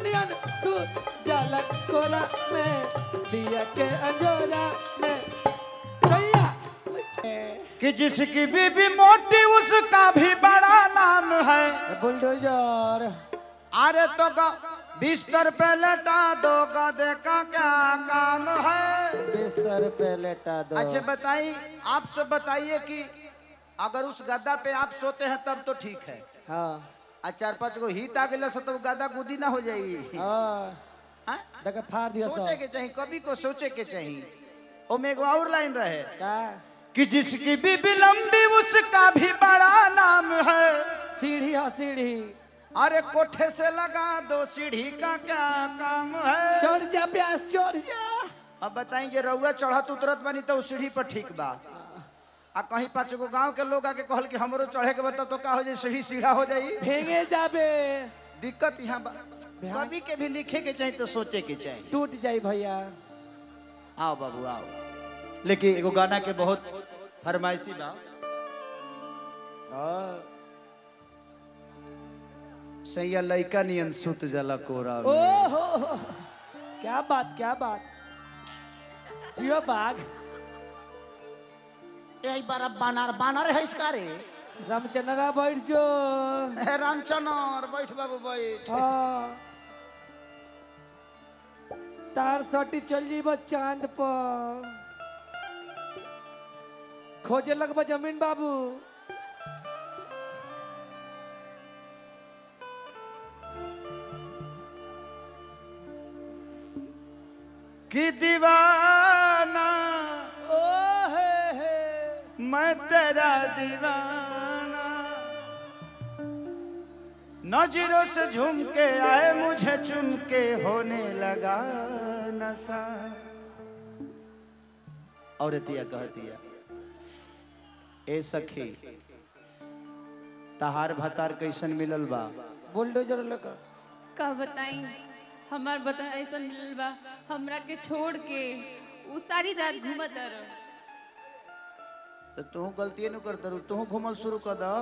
नियन सूत जाला कोरा में दिया के अंजोरा में सैया कि जिसकी बीबी मोटी उसका भी बड़ा नाम है बुलडोजर अरे तो ग- बिस्तर पे लेटा दो गधे का क्या काम है बिस्तर पे लेटा दो अच्छा बताइए आप सब बताइए कि अगर उस गद्दा पे आप सोते हैं तब तो ठीक है हाँ आ चार पांच गो हित आ गए तो गद्दा गुदी ना हो जाएगी हाँ हाँ? देखा फाड़ दिया सोचे सब के चाहिए कभी को सोचे के चाहिए ओमे एगो और लाइन रहे का कि जिसकी बीबी लंबी उसका भी बड़ा नाम है सीढ़ी हाँ सीढ़ी अरे कोठे से लगा दो सीढ़ी का क्या काम है चढ़ जा प्यास चढ़ जा अब बताई जे रउआ चढ़त उतरत बानी तो उ सीढ़ी पर ठीक बा आ कहीं पाँच गो गांव के लोग आके कहल कि हमरो चढ़े के बता तो का हो जाए सीढ़ी सीढ़ा हो जाई फेंगे जाबे दिक्कत यहाँ बा कभी के भी लिखे के चाहिए तो सोचे के चाहिए टूट जाई भैया आओ बाबू आओ लेकिन एगो गाना के बहुत फरमाइशी बा हाँ। सैया लइका नियन सुत जला कोरा ओ हो हो। क्या बात क्या बात जियो बाघ यही बार बानर बानर है इसका रे रामचंद्रा बैठ जो रामचनर बैठ बाबू बैठ हाँ तार सटी चल जीब चांद पर खोजे लगब जमीन बाबू कि दीवाना ओ हे हे मैं तेरा दीवाना नजरों से झूम के आए मुझे चुम के होने लगा नशा औरतिया कहतिया ए सखी तहार भतार कैसन मिलल बा बुलडोजर लेकर का बताई हमार बता ऐसा मिलल बा हमरा के छोड़ के उ सारी रात घूमत रह तो तू गलती न कर दरू तू घूमल शुरू कर दा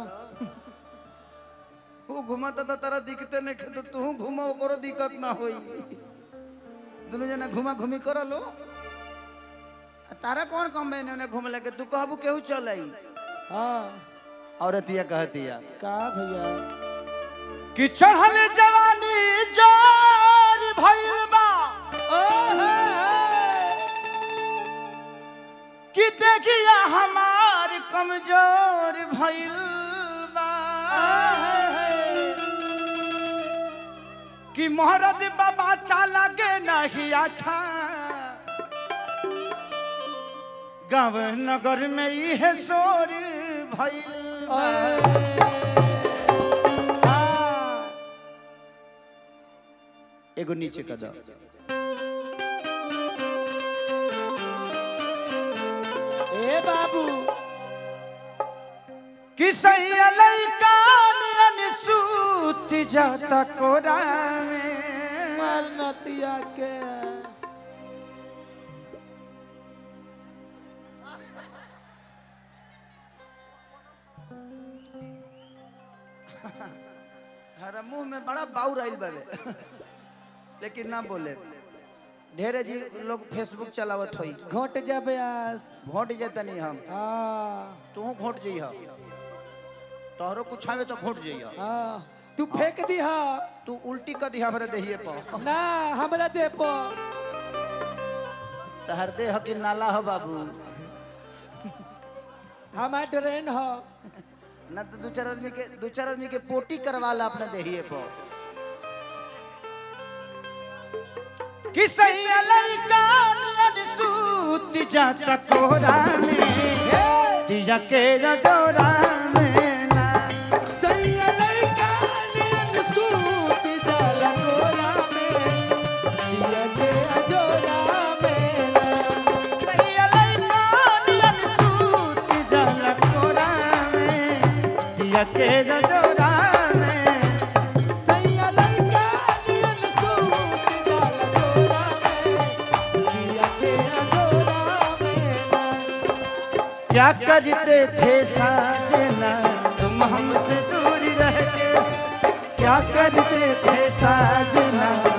वो घुमाता था तारा दिखते नहीं तो तू घूमा ओकरो दिक्कत ना होई दोनों जना घुमा घूमी कर लो आ तारा कौन कम बहने उन्हें घूम लगे तू कहबू केहू चल आई हाँ औरतिया कहतिया का भैया कि चढ़ल जवानी जोर भइल बा ओ हे हे कि देखिया हमार कमजोर भइल बा कि मोहरद बाबा चाला के नहीं अच्छा गाँव नगर में इहे शोर भइल बा। एगो नीचे का दो ए बाबू कि सैया लइका नियन सूत जाता कोरा में मार नतिया के हरा मुंह में बड़ा बाउर आइल बावे लेकिन ना बोले ढेरे जी लोग फेसबुक चलावत होई घोट जा ब्यास भोट जेता नहीं हम हाँ तू भोट जइह तोहरो कुछ आवे तो भोट जइह हाँ तू फेंक दी हा तू उल्टी कर दिया हमरे देहिए पर ना हमरा दे पो तहर देह के नाला हो बाबू हमार ट्रेन हो ना तो दू चार आदमी के दू चार आदमी के पोटी करवा ला अपने देहिए पर कि सैया लइका नियन सूत जाता कोरा में दिया के जोरा में ना सैया लइका नियन सूत जाला कोरा में दिया के अजोरा में ना। सैया लइका नियन सूत जाला कोरा में दिया के जोरा में सैया लइका नियन सूत जाला कोरा में दिया के अजोरा में ना। क्या करते थे साजना तुम हमसे दूर रह के क्या करते थे साजना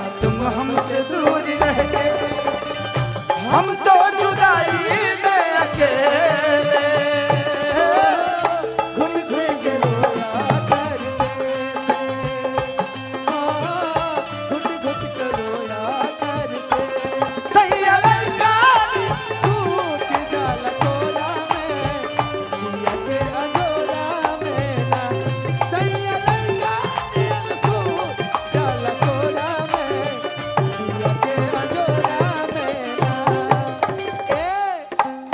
हमसे दूर रह के हम तो जुदाई में अकेले घुट घुट के रोया करते थे हाँ, घुट घुट के रोया करते सैया लड़का सूत जाल कोरा में दिया के अंजोरा में ना सैया लड़का दिल सूत जाल कोरा में दिया के अंजोरा में ना ए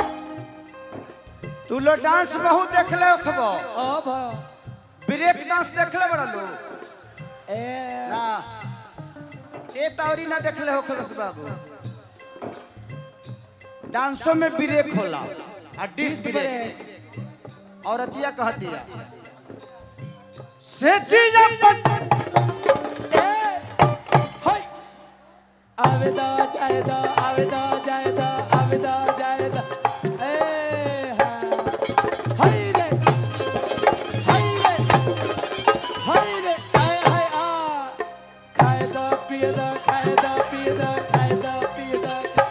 तू लो डांस बहुत देखले खबो ओ भा ब्रेक डांस देखले बड़ा लो ए ना ए तौरी ना देखले हो खबस बाबू डांसों में ब्रेक होला आ डिस ब्रेक औरतिया कहती है से चीज हाय आवेदा जायदा आवेदा जायदा आवेदा जायदा ए हाय रे हाय रे हाय रे हाय हाय आ खायदा पियदा खायदा पियदा खायदा पियदा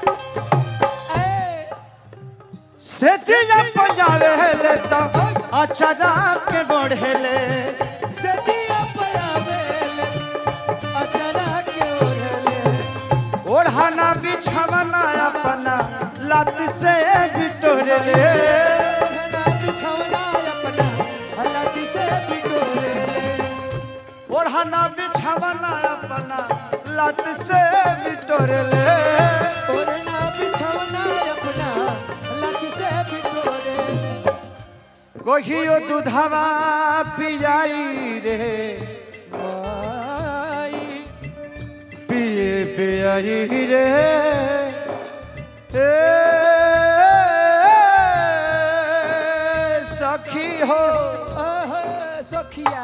ए से चीज बजावे ले तो अचरा के बढ़ेले सदिया पयावेले अचरा के ओढ़ले ओढ़ाना बिछावना अपना लात से बिटोरेले ना बिछौना अपना हलाती से बिटोरे ओढ़ाना बिछावना अपना लात से बिटोरेले ओढ़ना बिछौना अपना हलाती से बिटोरे कहियो दूधवा पियाई रे आई पिए पियाई रे ए सखी हो ओह सखिया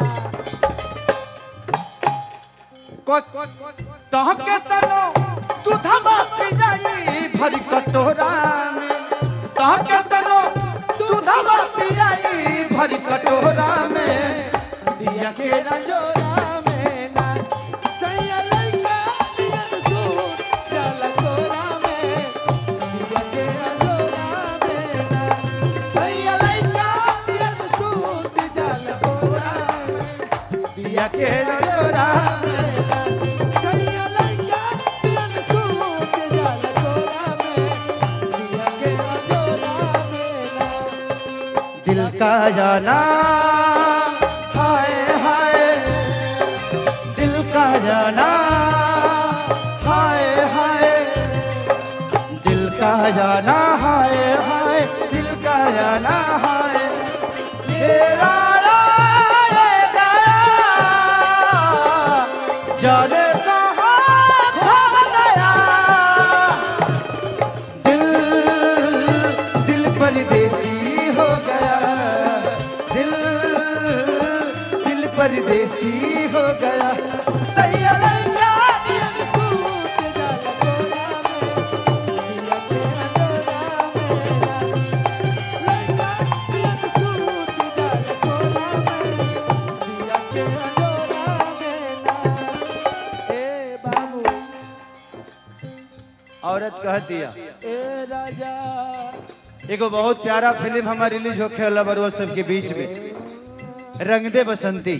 तहके तनो दूधवा पियाई भरी कटोरा में तहके तनो दूधवा पियाई भरी कटोरा में दिया के रंजोरा में ना सैया लइका दिया सूट चल कोरा में दिया के रंजोरा में ना सैया लइका दिया सूट चल कोरा में दिया के रंजोरा में ना सैया लइका दिया सूट चल कोरा में दिया के रंजोरा में ना दिल का जाना हाय हाय दिल का जाना हाय हाय दिल का जाना हाय हाय दिल का जाना हाय तेरा राय गया जाने कहाँ खो गया दिल दिल परदेसी हो गया दिल दिल परदेसी हो गया सही लगा सूट चल कोरा में दिया के रंजोरा में ना लइका दिया सूट चल कोरा में दिया के रंजोरा में ना ए बाबू औरत कह दिया ए राजा एगो बहुत प्यारा फिल्म हमारा रिलीज होखे वाला बरुआ सब के बीच में रंग दे बसंती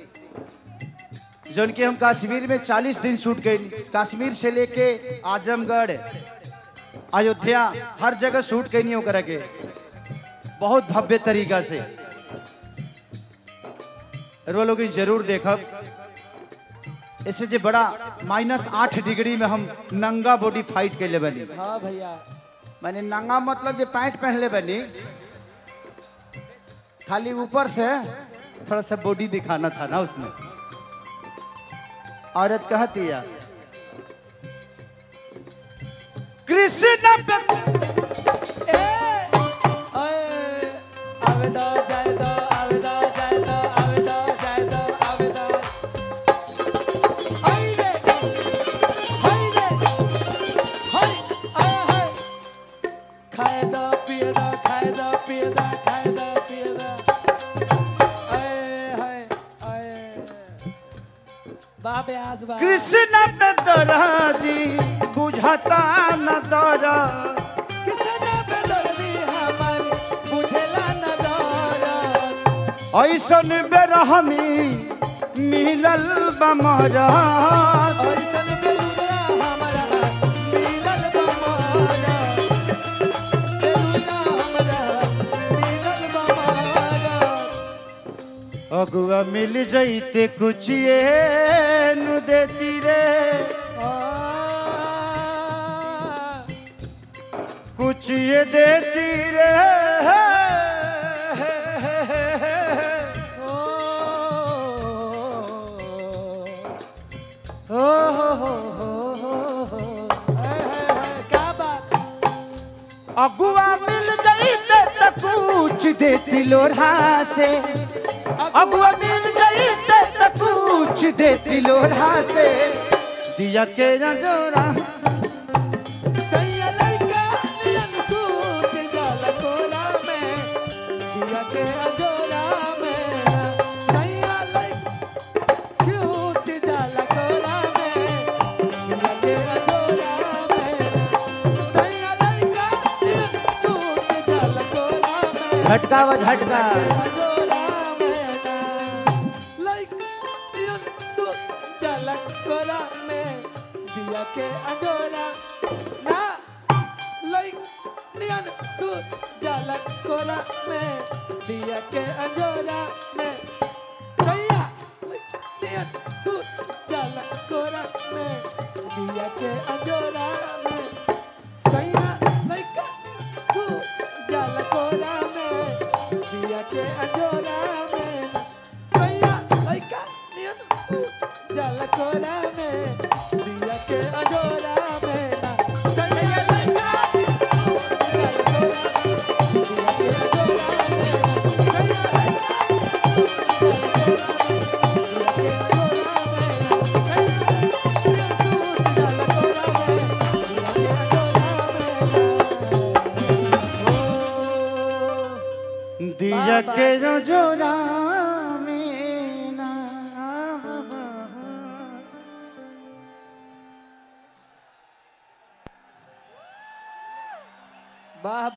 जोन के हम कश्मीर में 40 दिन शूट गए कश्मीर से लेके आजमगढ़ अयोध्या हर जगह शूट कैनी ओकरा के बहुत भव्य तरीका से रो लोग जरूर देखब इससे जे बड़ा माइनस आठ डिग्री में हम नंगा बॉडी फाइट के ले बनी हाँ भैया मैंने नंगा मतलब जो पैंट पहनले बनी खाली ऊपर से थोड़ा सा बॉडी दिखाना था ना उसमें औरत कहती है कृष्ण पे- ए ओए आवेदा जायदा आवेदा जायदा आवेदा जायदा आवेदा हाय रे हाय रे हाय आय हाय खायदा पियदा खायदा पियदा खायदा पियदा आय हाय आय बाबे आज बा कृष्ण पे दराजी बुझता न दरा कितना बेदर्दी हमर बुझेला न दरद ऐसन बेरहमी मिलल बमरा ऐसन बेलुरा हमरा मिलल बमारा बेलुरा हमरा मिलल बमारा अगुआ मिल जैते कुछ ये नु देती रे कुछ ये देती रे ओ हो हो हो हो क्या बात अगुआ मिल जाइते त कुछ देती लोढ़ा से अगुआ मिल जाइते त कुछ देती लोढ़ा से दिया के न जोड़ा सैया लड़का नियन सूत जल कोला में दिया के अजोरा में सैया लड़का क्यूट जल कोला में दिया के अजोरा में सैया लड़का नियन सूत जल कोला में झटका व झटका अजोरा में लड़का नियन सूत जल कोला में दिया के अजोरा ना लाइक नियन सूत जलक कोला में दिया के अंजोरा में सैया लाइक नियन सूत जलक कोला में दिया के अंजोरा में सैया लाइक सूत जलक कोला में दिया के अंजोरा में सैया लाइक नियन सूत जलक कोला में दिया के अंजोरा में सैया लाइक दिया के न जोड़ा में ना वाह